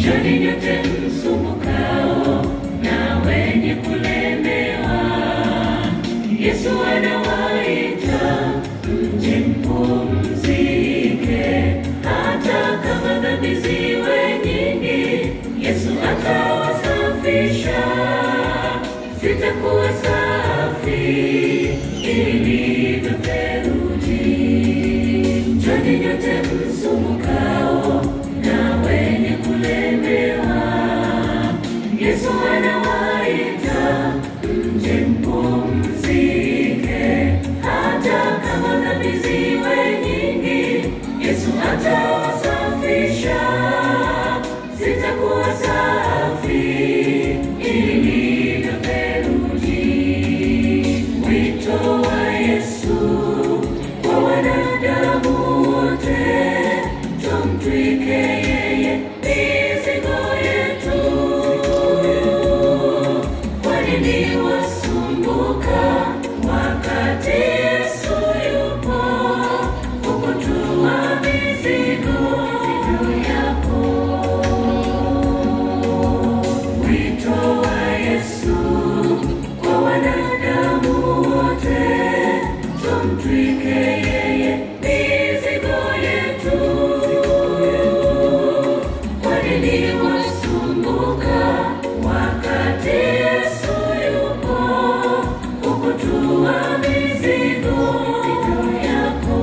Njoni nyote msumbukao na wenye kulemewa, Yesu anawaita mje mpumzike, hata kama dhambi ziwe nyingi, Yesu atawasafisha, zitakuwa safi ilivyo theluji. Njoni nyote msumbukao na wenye kulemewa, Yesu anawaita mje mpumzike, hata kama dhambi ziwe nyingi, Yesu atawasafisha, zitakuwa safi ilivyo theluji. Wito wa Yesu kwa wanadamu wote, tumtwike yeye mizigo yetu. Kwa nini wasumbuka wakati Yesu yupo kukutua mizigo yako? Wito wa Yesu kwa wanadamu wote, tumtwike yeye mizigo yetu. Kwa nini wasumbuka wakati Yesu yupo kukutua mizigo yako?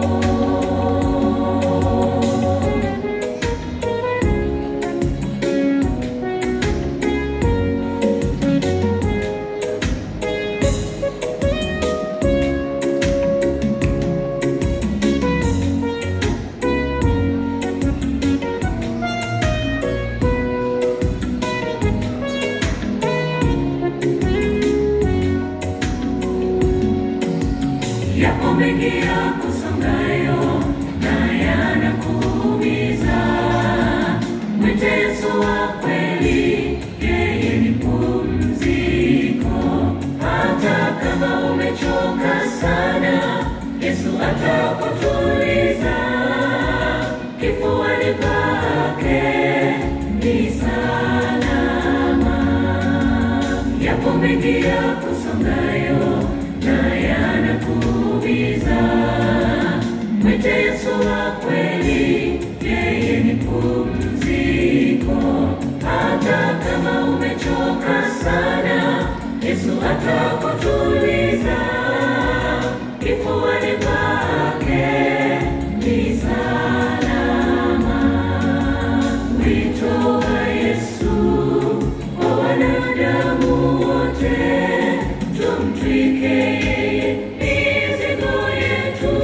Yapo mengi ya kusongayo na yanakuumiza. Mwite Yesu wa kweli, yeye ni pumziko. Hata kama umechoka sana, Yesu atakutuliza. Kifuani pake ni salama. Yapo mengi ya kusongayo na yanakuumiza. Mwite Yesu wa kweli, yeye ni pumziko. Hata kama umechoka sana, Yesu atakutuliza. Kifuani pake ni salama. Wito wa Yesu kwa wanadamu wote, tumtwike yeye mizigo yetu.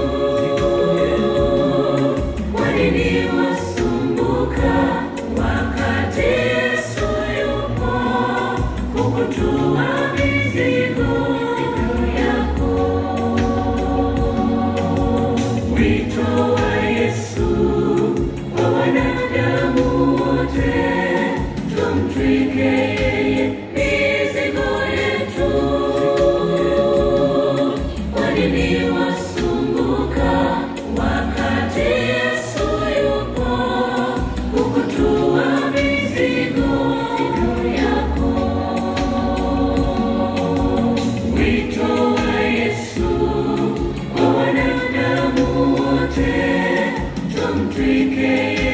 Kwa nini wasumbuka wakati Yesu yupo kukutua mizigo yako? Wito wa Yesu kwa wanadamu wote, tumtwike yeye mizigo yetu. Kwa nini wasumbuka wakati Yesu yupo kukutua mizigo yako? Wito wa Yesu kwa wanadamu wote, tumtwike